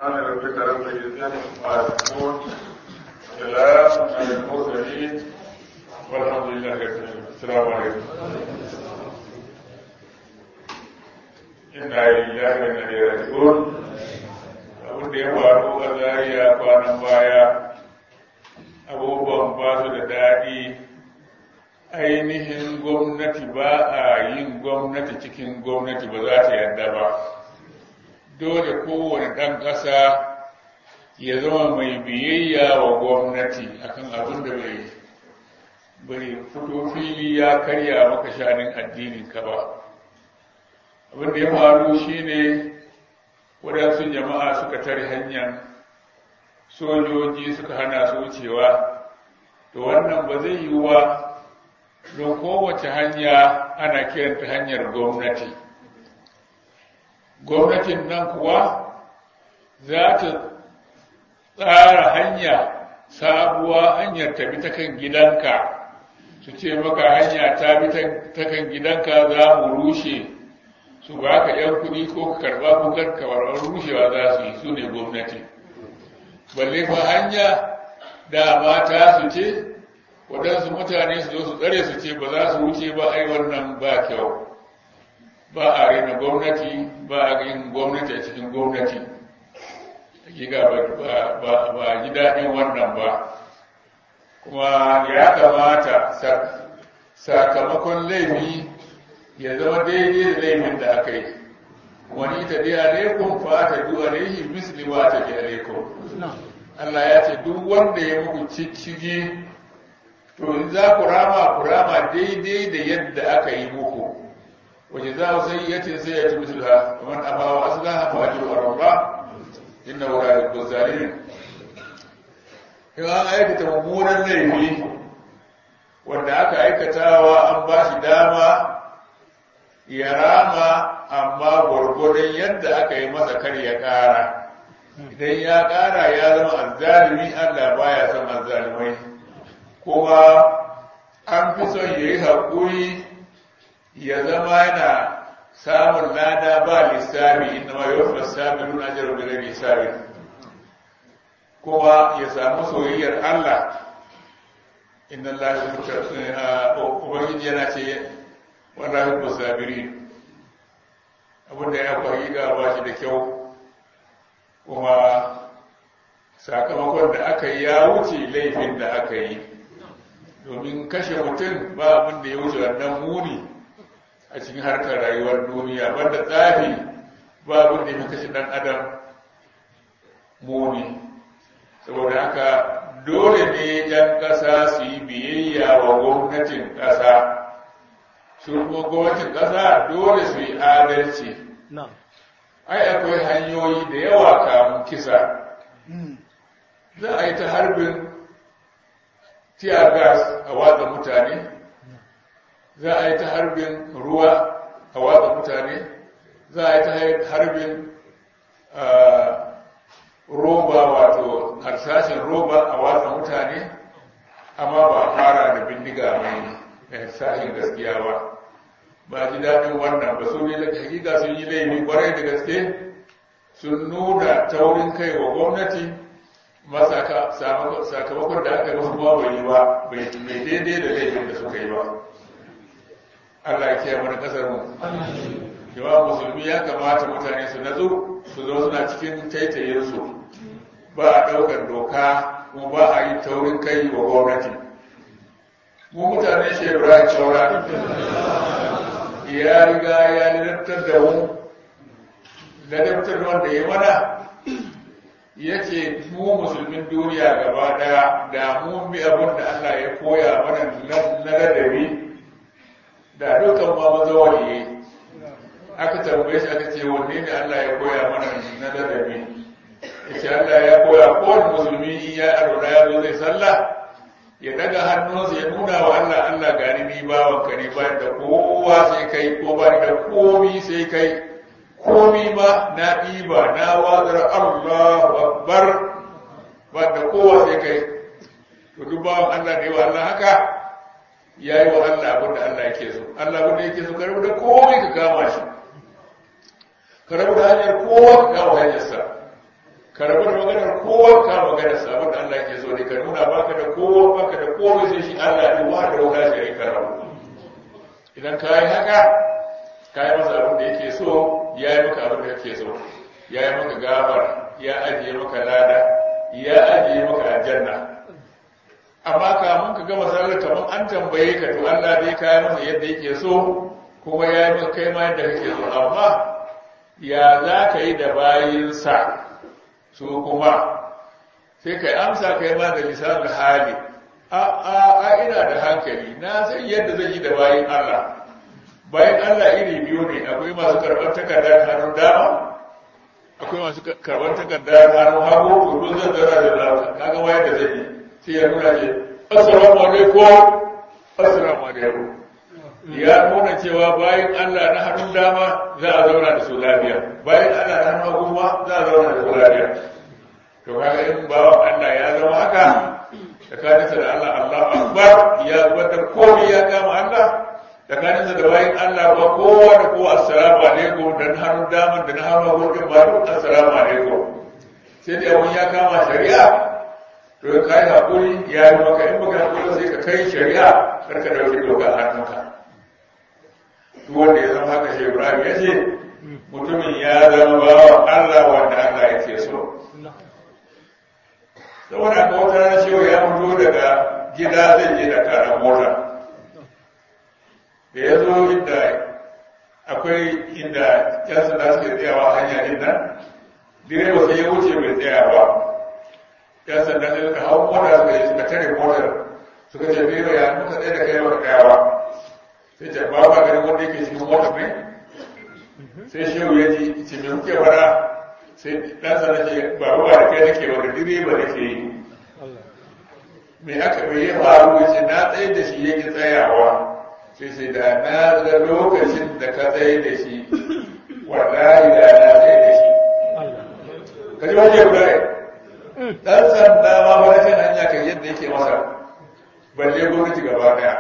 سبحان ربك رب العزة عما يصفون وسلام على المرسلين والحمد لله رب العالمين السلام عليكم inna lillahi wa inna ilaihi raji'un abin da ya faru a zariya kwanan baya abubuwan ba su da daɗi ainihin gwamnati ba a yin gwamnati cikin gwamnati ba za ta yadda ba dole kowane ɗan ƙasa ya zama mai biyayya wa gwamnati akan abin da bai bai fito fili ya karya maka shanin addinin ka ba abin da ya faru shine waɗansu jama'a suka tare hanyar sojoji suka hana su wucewa to wannan ba zai yiwu ba don kowace hanya ana kiranta hanyar gwamnati gwamnatin nan kuwa za ta tsara hanya sabuwa hanyar tafi ta kan gidanka su ce maka hanya ta bi ta kan gidanka za mu rushe su ba ka ‘yan kuɗi ko ka karɓa ko karkabar rushewa za su yi su ne gwamnati balle fa hanya da mata su ce waɗansu mutane su zo su tsare su ce ba za su wuce ba ai wannan ba kyau ba a rena gwamnati ba a yin gwamnati a cikin gwamnati hakika ba ji daɗin wannan ba kuma ya kamata sakamakon laifi ya zama daidai da laifin da aka yi wani ta dai alaikum fa ta du alaihi misli ma ta bi alaikum Allah ya ce duk wanda ya muku ciccige to in za ku rama ku rama daidai da yadda aka yi muku waje za ku sai yace sai ya ci misla kamar abawa aslaha fa ajru rabba inna wa la yuhibbu zalimin in an aikata mummunan laifi wanda aka aikatawa an ba shi dama ya rama amma gwargwadon yadda aka yi masa kar ya ƙara idan ya ƙara ya zama azzalimi Allah baya son azzalimai kuma an fi son ya yi haƙuri ya zama yana samun lada ba lissafi inda ma yau lissafi nuna jirar da lissafi kuma ya samu soyayyar Allah inna Allah ya ubangiji yana ce wallahi ku sabiri abinda ya faru ga ba shi da kyau kuma sakamakon da aka yi ya wuce laifin da aka yi domin kashe mutum ba abin da ya wuce wannan muni a cikin harkar rayuwar duniya banda tsafi ba abin da ya fi kashe dan adam muni saboda haka dole ne yan ƙasa su yi biyayya wa gwamnatin ƙasa su kuma gwamnatin ƙasa dole su yi adalci ai akwai hanyoyi da yawa kamun kisa za a yi ta harbin tear gas a watsa mutane za a yi ta harbin ruwa a watsa mutane za a yi ta harbin roba wato harsashin roba a watsa mutane amma ba a fara da bindiga mai harsashin gaskiya ba ba ji daɗin wannan ba su ne da hakika sun yi laifi kwarai da gaske sun nuna taurin kai wa gwamnati sakamakon da aka musu ba bai yi ba bai daidai da laifin da suka yi ba Allah ya kiyaye mana kasar mu yawa musulmi ya kamata mutane su natsu su zo suna cikin taitayen su ba a ɗaukar doka kuma ba a yi taurin kai wa gwamnati mu mutane shi Ibrahim Chaura ya riga ya ladabtar da mu ladabtar da wanda ya mana ya ce mu musulmin duniya gaba daya da mu bi abin da Allah ya koya mana na ladabi da dukan ma maza waliye aka tambaye shi aka ce wanne ne Allah ya koya mana na ladabi ya ce Allah ya koya kowane musulmi in ya arola ya zo zai sallah ya daga hannunsa ya nuna wa Allah Allah gani ni bawanka ne ba da kowa sai kai ko ba da komi sai kai komi ma na ɗiba na wazar Allahu Akbar ba da kowa sai kai to duk bawan Allah ne wa Allah haka ya yi wa Allah abin da Allah yake so Allah abin da yake so ka rabu da komai ka kama shi ka rabu da hanyar kowa ka kama hanyarsa ka rabu da maganar kowa ka magana sabon da Allah ke so ne ka nuna baka da kowa baka da kowa sai shi Allah ne wa da wala shi ka rabu idan ka yi haka ka yi masa abin da yake so ya yi maka abin da yake so ya yi maka gabar ya ajiye maka lada ya ajiye maka aljanna amma kamun ka gama sallar kamar an tambaye ka to Allah dai ka yi masa yadda yake so kuma ya yi maka kai ma yadda kake so amma ya za ka yi da bayinsa su kuma sai ka amsa kai ma da lisanin hali a a a ina da hankali na san yadda zan yi da bayin Allah bayan Allah iri biyu ne akwai masu karɓar takardar hannun dama akwai masu karɓar takardar hannun hagu to zan zara da lafiya kaga wayar da zai yi sai ya nuna ce assalamu alaikum assalamu alaikum ya nuna cewa bayan Allah na hannun dama za a zauna da su lafiya bayan Allah na hannun hagu ma za a zauna da su lafiya to kaga in bawan Allah ya zama haka tsakaninsa da Allah Allah akbar ya zubatar komai ya kama Allah tsakaninsa da bayan Allah ba kowa da kowa assalamu alaikum da na hannun daman da na hannun hagu din ba duk assalamu alaikum sai da abun ya kama shari'a to ka yi haƙuri ya yi maka in baka haƙuri sai ka kai shari'a kar ka ɗauki doka hannunka duk wanda ya zama haka shi Ibrahim ya ce mutumin ya zama bawa Allah wanda Allah yake so saboda ka wata rana cewa ya fito daga gida zai je da kara mota da ya zo inda akwai inda yan sanda suke tsayawa hanya din nan direba sai ya wuce bai tsaya ba yan sanda sai suka hau mota suka yi suka tare motar suka ce direba ya muka tsaye da kai ba tsayawa sai ce ba ba ganin wanda yake cikin motar ne sai shehu ya ji ce me kuke fara sai dan sanda ce ba ba da kai nake ba da direba nake yi me aka bai ya faru ya ce na tsaye da shi yake tsayawa sai sai da na ga lokacin da ka tsaye da shi wallahi da na tsaye da shi ka ji wajen guda dan sanda ma ba rashin hanya kan yadda yake masa balle gwamnati gaba daya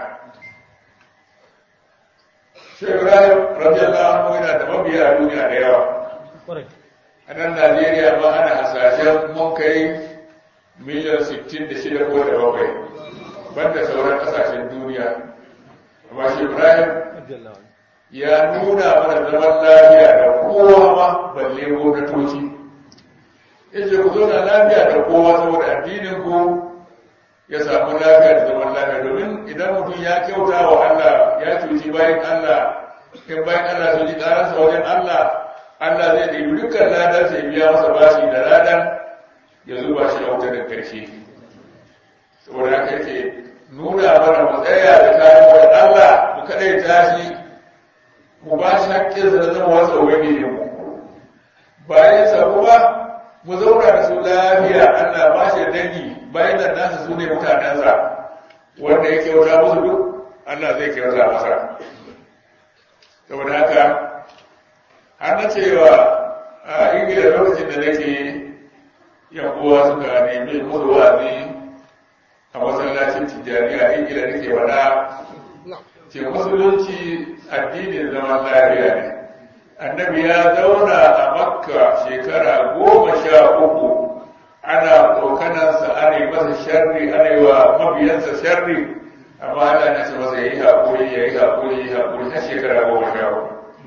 shi ibrahim radiyallahu anhu yana da mabiya a duniya da yawa a nan najeriya ma ana hasashen mun kai miliyan 66 ko da bakwai banda sauran kasashen duniya amma shi ibrahim ya nuna mana zaman lafiya da kowa ma balle gwamnatoci yace ku zauna lafiya da kowa saboda addinin ku ya samu lafiya da zaman lafiya domin idan mutum ya kyauta wa Allah ya cuci bayan Allah in bayan Allah sun ji ƙararsa wajen Allah Allah zai ɗebi dukkan ladan sai biya masa bashi da ladan ya zuba shi a wuta da ƙarshe saboda haka yake nuna mana mu tsaya da kayan wa Allah mu kaɗai tashi mu ba shi haƙƙinsa da zama wasa ubangiji mu bayan sa kuma mu zauna da su lafiya Allah ba shi dangi bayan da nasa su ne mutanensa wanda ya kyauta musu duk Allah zai kyauta masa saboda haka har na cewa a ingila lokacin da nake yan uwa suka nemi musu wa'azi a masallacin tijjani a ingila nake faɗa ce musulunci addinin zaman lafiya ne annabi ya zauna a makka shekara goma sha uku ana tsokanansa ana yi masa sharri ana yi wa mabiyansa sharri amma ana na ce masa ya yi haƙuri ya yi haƙuri ya yi haƙuri har shekara goma sha uku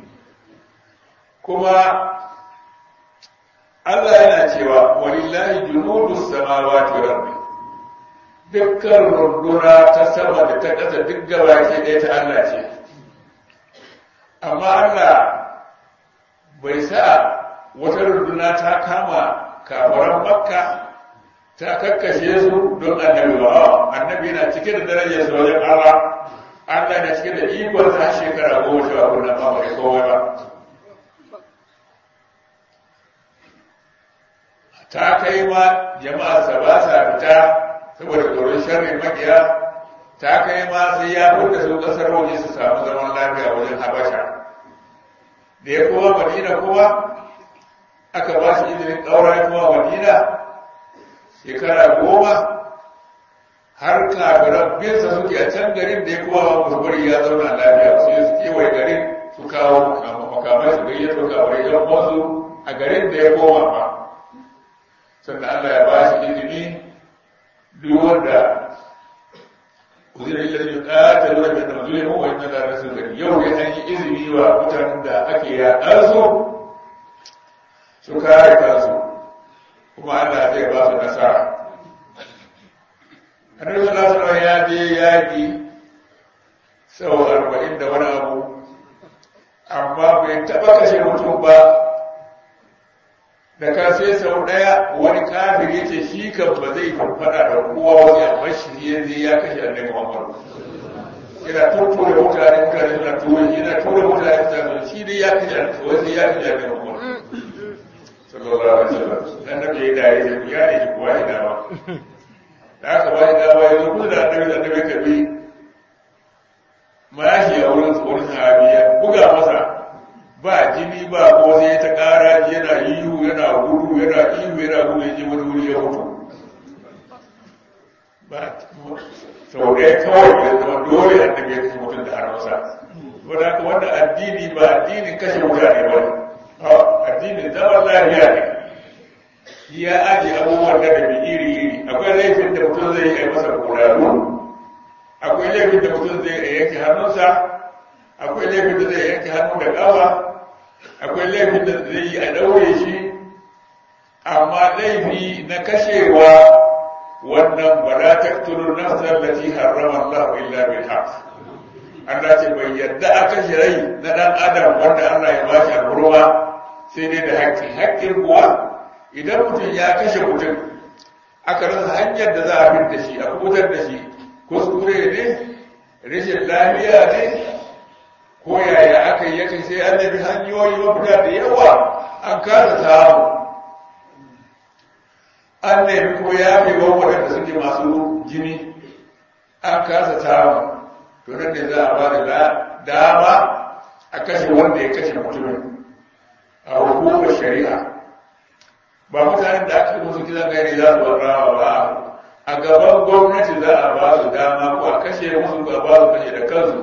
kuma Allah yana cewa walillahi junudu samawati wal ardi dukkan runduna ta sama da ta ƙasa duk gabaki ɗaya ta Allah ce amma Allah bai sa wata runduna ta kama kafaran makka ta kakkashe su don annabi ba annabi na cike da darajar su wajen Allah Allah na cike da ikon har shekara goma sha uku na ba mai kowa ba ta kai ma jama'a sa ba sa fita saboda tsoron sharri makiya ta kai ma sai ya fita su kasar waje su samu zaman lafiya wajen habasha da ya kowa madina kowa aka ba shi izinin ƙaura kowa madina shekara goma har kafiran binsa suke a can garin da ya kowa musu bari ya zauna lafiya su yi su kewaye garin su kawo makamai su gayyato kafirai yan wasu a garin da ya koma ba sannan Allah ya ba shi izini duk wanda uzira illa da ƙata lura da namazuli mu wa inna da rasul gari yau ya an yi izini wa mutanen da ake yaƙar su su kare kansu kuma Allah zai ba su nasara annabi sallallahu alaihi wasallam ya je yaƙi sau arba'in da wani abu amma bai taɓa kashe mutum ba da ka sai sau ɗaya wani kafir ya ce shi kan ba zai faɗa da kowa wani amma shi ya zai ya kashe annabi Muhammad yana tuttura mutane mutane suna tura shi yana tura mutane suna shi dai ya kashe wani ya kashe annabi Muhammad sallallahu alaihi wasallam annabi ya dare ya ya ne shi kuwa ina ba da aka ba shi dama ya zo kusa da annabi da annabi ka bi mashi a wurin tsoron sahabiya buga masa ba jini ba ko sai ta ƙara yana ihu yana gudu yana ihu yana gudu ya je wani wuri ya mutu ba sau ɗaya kawai ya zama dole annabi ya kashe mutum da har masa wadda haka wannan addini ba addinin kashe mutane ba ne addinin zaman lafiya ne ya ajiye abubuwan da da iri iri akwai laifin da mutum zai yi masa kuraru akwai laifin da mutum zai yanke hannunsa akwai laifin da zai yanke hannu da ƙafa akwai laifin da zai yi a ɗaure shi amma laifi na kashewa wannan ba za ta turu nafsar da ci harrama Allah illa bil haq Allah ce bai yadda a kashe rai na ɗan adam wanda Allah ya bashi alhurma sai dai da haƙƙi haƙƙin kuwa idan mutum ya kashe mutum aka rasa hanyar da za a fi da shi a kubutar da shi kuskure ne rashin lafiya ne ko yaya aka yi yake sai an nemi hanyoyi mafita da yawa an kasa samu an nemi ko ya fi waɗanda suke masu jini an kasa samu to nan ne za a ba da dama a kashe wanda ya kashe mutumin a hukumar shari'a ba mutanen da aka musu kisan gari za su warrawa ba a gaban gwamnati za a ba su dama ko a kashe musu ba ba su kashe da kansu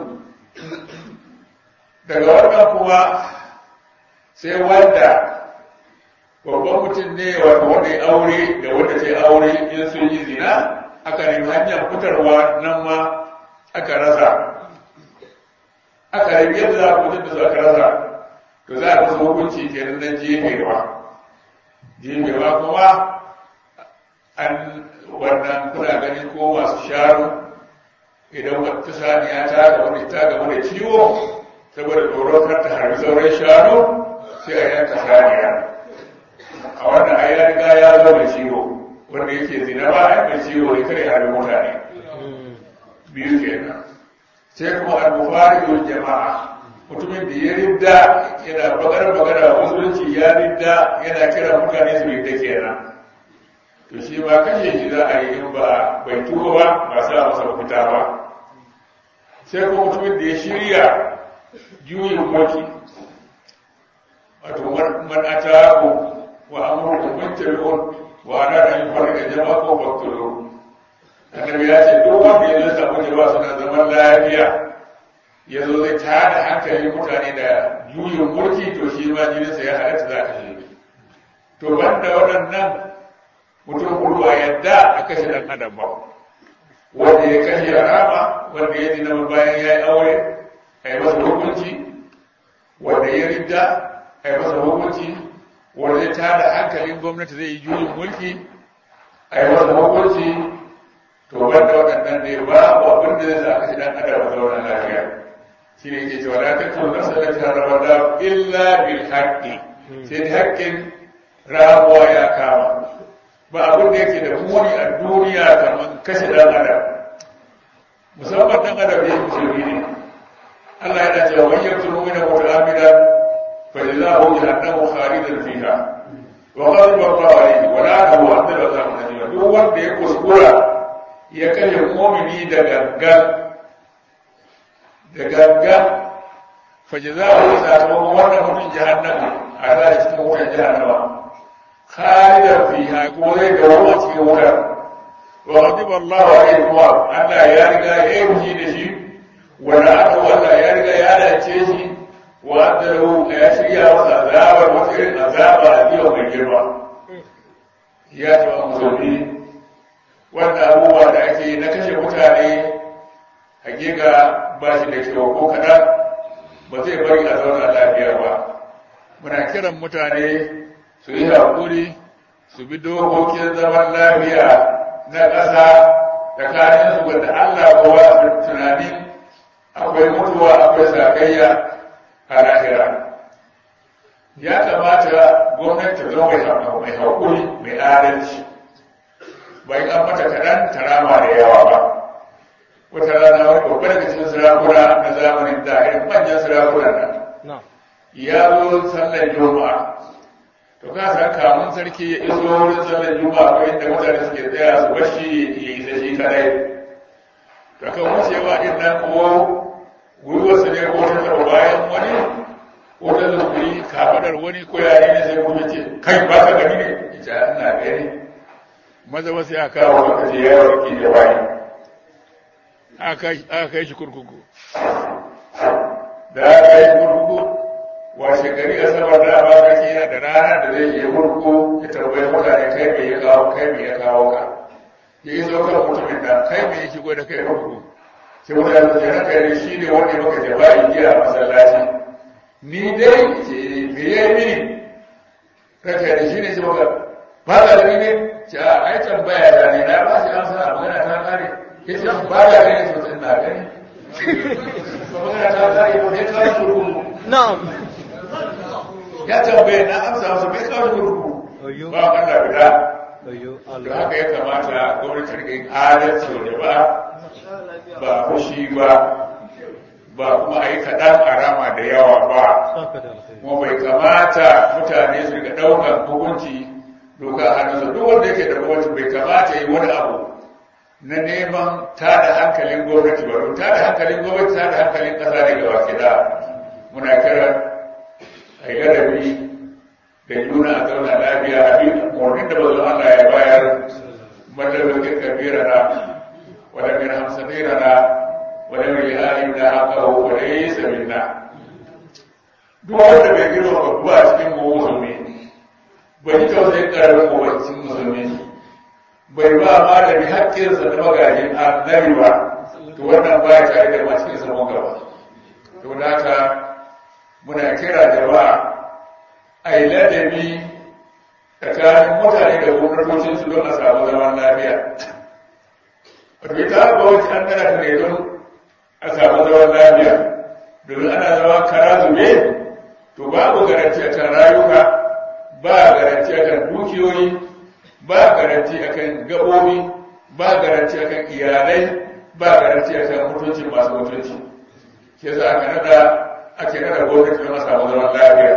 daga wannan kuma sai wanda babban mutum ne wata wanda ya aure da wanda ta aure in sun yi zina aka nemi hanyar fitarwa nan ma aka rasa aka nemi yadda za a fitar da su aka rasa to za a musu hukunci kenan na jefewa jefewa kuma an wannan kuna ganin ko masu sharo idan wata saniya ta ga wani ta ga wani ciwo saboda tsoron kar ta harbi sauran shanu sai a yanka saniya a wannan ai ya riga ya zo da ciwo wanda yake zina ba a mai ciwo ne kare harbi mutane biyu kenan sai kuma al-mufariqul jama'a mutumin da ya ridda yana bakar bakar musulunci ya ridda yana kira mutane su ridda kenan to shi ma kashe shi za a yi in ba bai tuba ba ba sa masa mafita ba sai kuma mutumin da ya shirya juyin mulki wato man ataku wa amrukum mintabun wa ana da yin farka jama'a ko baktulu annabi ya ce duk wanda ya zata mu jama'a suna zaman lafiya ya zo zai tada hankalin mutane da juyin mulki to shi ma jininsa ya halatta za ka shi to banda waɗannan mutum hudu a yadda a kashe ɗan adam ba wanda ya kashe rama wanda ya dina bayan ya yi aure a yi masa hukunci wanda ya ridda a yi masa hukunci wanda ya tada hankalin gwamnati zai yi juyin mulki a yi masa hukunci to wanda waɗannan ne ba abin da zai sa kashe ɗan adam a zauna lafiya shi ne ke cewa la tattu nafsa la tarabada illa bil haqqi sai da haƙƙin ramuwa ya kama ba abin da yake da muni a duniya kamar kashe ɗan adam musamman ɗan adam ya yi musulmi ne Allah yana cewa wani yanzu mu'mina ko da amina fa jazahu jahannamu khalidan fiha wa ghadiba Allahu alayhi wa la'anahu wa adala Allahu alayhi duk wanda ya kuskura ya kashe mu'mini da gangan da gangan fa jazahu sakamakon wannan mutum jahannama a zai cikin wutar jahannama خالدا فيها كوري جوا cikin wutar وغضب الله عليه kuma Allah ya riga ya yi da shi wanda aka wanda ya riga ya dace shi wa adalu ya shirya masa azabar wata irin azaba a biyan mai girma ya taɓa musulmi wanda abubuwa da ake yi na kashe mutane hakika ba shi da kyau ko kaɗan ba zai bari a zauna lafiya ba muna kiran mutane su yi haƙuri su bi dokokin zaman lafiya na ƙasa tsakanin su wanda Allah kowa su tunanin akwai mutuwa akwai sakayya a lahira ya kamata gwamnati ta zama mai haƙuri mai adalci bai an mata kaɗan tarama da yawa ba wata rana wani babbar daga cikin sarakuna na zamanin da irin manyan sarakunan nan ya zo sallar juma'a to ka san kamun sarki ya iso wurin sallar juma'a ko inda mutane suke tsaya su bashi ya isa shi kadai to kan wucewa din nan ko gwiwarsa ne ko ta taɓa bayan wani ko ta zukuri kafadar wani ko yare ne sai kuma ce kai ba ka gani ne ita ina gani maza wasu ya kawo lokaci ya warke da bayan aka kai shi kurkuku da aka yi kurkuku washe gari a sabar da ba sarki yana da rana da zai yi kurkuku ya tambayi mutane kai mai ya kawo kai mai ya kawo ka ya yi zo kan mutumin da kai mai ya shigo da kai kurkuku sai mutane su jana kai shi ne wanda maka jaba'i giya a masallaci ni dai ce me ya yi mini ranka da shi ne shi maka ba ka da ne ce a ai tambaya da ne na ba shi amsa a magana ta kare ya ce ba da gani sosai na gani magana ta kare ko ne kawo kurkuku Na'am. ya tambaye na amsa masa bai kawo kurkuku ba Allah guda Ayyo da Allah. haka ya kamata gwamnati ta rike adalci wa jama'a ba fushi ba ba kuma a yi kaɗan a rama da yawa ba Saka da alkhairi. kuma bai kamata mutane su rika ɗaukar hukunci doka a hannunsa duk wanda yake da gwamnati bai kamata yi wani abu na neman tada hankalin gwamnati ba don tada hankalin gwamnati tada hankalin ƙasa ne gaba da muna kiran a yi ladabi da juna a zauna lafiya a bi umarnin da bazu Allah ya bayar madalabakin kabira na wadda min hamsadira na wadda min lihalin na haka wadda ya yi samin na duk wanda bai girma babu a cikin mu musulmi bai yi tausayin ƙaramin mawancin musulmi bai ba malami haƙƙinsa na magajin annabi ba to wannan ba ya tare da masu cikin sabon gaba to da haka muna kira jama'a a yi ladabi tsakanin mutane da gwamnatocinsu don a samu zaman lafiya wato ita ba wani an gana ta ne don a samu zaman lafiya domin ana zama kara zube to babu garanti a kan rayuka ba garanti a kan dukiyoyi ba garanti a kan gaɓoɓi ba garanti a kan iyalai ba garanti a kan mutuncin masu mutunci ke za aka nada ake nada gwamnati don a samu zaman lafiya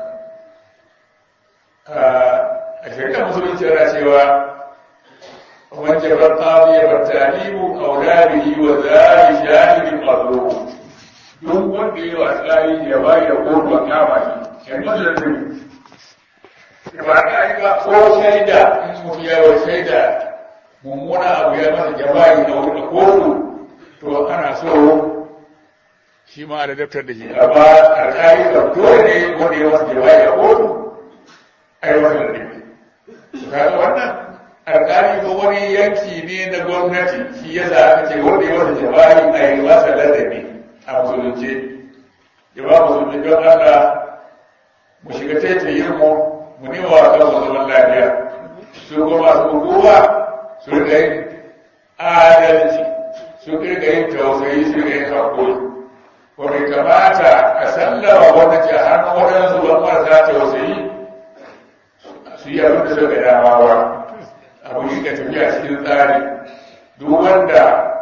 a shirka musulunci yana cewa wanda ban ƙafi ya talibu a wularihi wa zari shahidin mazlum duk wanda ya wa tsari ya bayi da kotu a kama shi yan masu da tuni ba a yi ba ko shaida in mutu ya wa shaida mummuna abu ya masa jabayi na wani kotu to ana so shi ma da daftar da shi amma alƙali da dole ne wanda ya masa jabayi a kotu ai wannan ne kaga wannan alƙali ko wani yanki ne na gwamnati shi ya za aka ce wanda ya masa jawabi a yi masa ladabi a musulunci jama'a musulunci don Allah mu shiga taitayin mu mu nema wa kan zaman lafiya su kuma masu hukuma su riga yin adalci su riga yin tausayi su riga yin haƙuri wanda kamata a sallama gwamnati a hannun waɗansu ban marasa tausayi su yi abin da suka dama ba abu yi ka tafiya cikin tsari duk wanda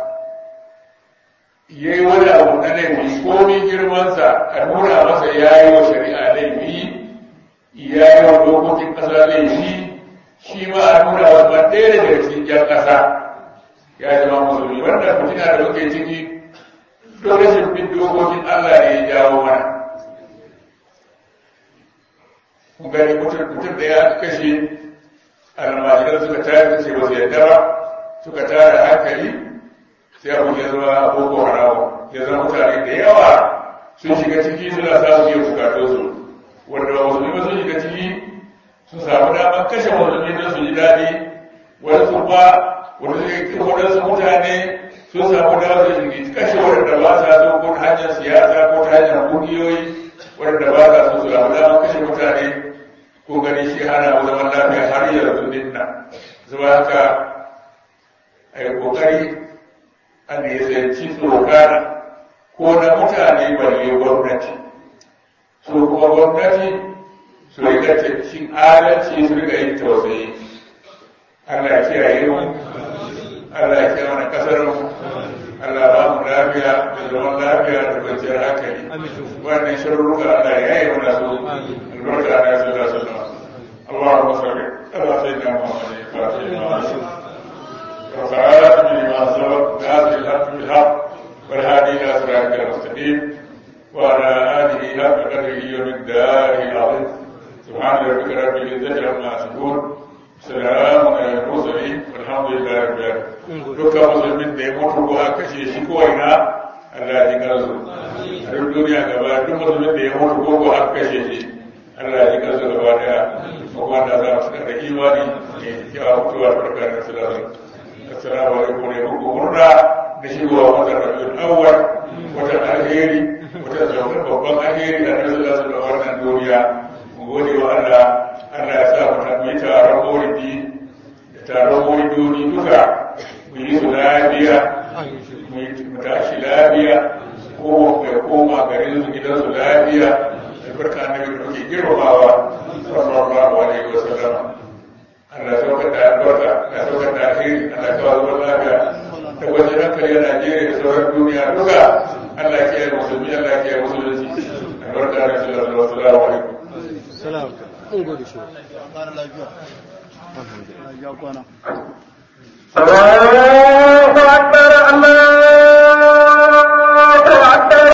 ya yi wani abu na laifi komi girmansa a nuna masa ya yi wa shari'a laifi ya yi wa dokokin ƙasa laifi shi ma a nuna wa ban ɗaya daga cikin jan ƙasa ya zama musulmi wannan mutum da muke ciki don rashin bin dokokin Allah ne ya jawo mana kun gani mutum da ya kashe almajiran suka tare da ce ba su yadda ba suka tare hankali sai abu ya zama boko haramu ya zama mutane da yawa sun shiga ciki suna samun yin bukatu su wanda ba musulmi ba sun shiga ciki su samu damar kashe musulmi don su ji daɗi wani su ba waɗansu mutane sun samu damar su kashe waɗanda ba sa so ko ta hanyar siyasa ko ta hanyar ƙungiyoyi waɗanda ba sa so su samu damar kashe mutane ko gani shi hana mu zaman lafiya har yanzu din nan zuwa haka a yi ƙoƙari a nisanci tsokana ko na mutane balle gwamnati su kuma gwamnati su rika cin adalci su rika yin tausayi Allah ya kiyaye mu Allah ya kiyaye mana kasar mu Allah ba mu lafiya da zaman lafiya da kwanciyar hankali wannan shirruka Allah ya yi mana su albarka na sallallahu alaihi wasallam اللهم صل على سيدنا محمد الفاتح لما وفعالات بما سبق ناصر الحق بالحق والهادي الى صراطك المستقيم وعلى اله حق قدره ومقداره العظيم سبحان ربك رب العزه عما يصفون سلام على المرسلين والحمد لله رب العالمين dukkan musulmin da ya mutu ko aka kashe shi ko ina Allah ya kansu a duk duniya gaba duk musulmin da ya mutu ko ko aka kashe shi Allah ya kansu gaba daya kuma da za su da imani ne ya mutuwa barka da sallallahu assalamu alaikum ne muku murna da shigowa watan rabiul awwal watan alheri watan zaukar babban alheri da Allah sallallahu alaihi wasallam wannan duniya mu gode wa Allah Allah ya sa mu tafi taron maulidi da taron maulidoni duka mu yi su lafiya mu tashi lafiya ko ya koma garin su gidan su lafiya albarka na da muke girmamawa sallallahu alaihi wasallam Allah saukar da albarka da saukar da alheri Allah kawo zaman lafiya da wajen hankali a Najeriya da sauran duniya duka Allah ke yi musulmi Allah ke yi musulunci albarka da sallallahu alaihi salam in gode shi alhamdulillah ya kwana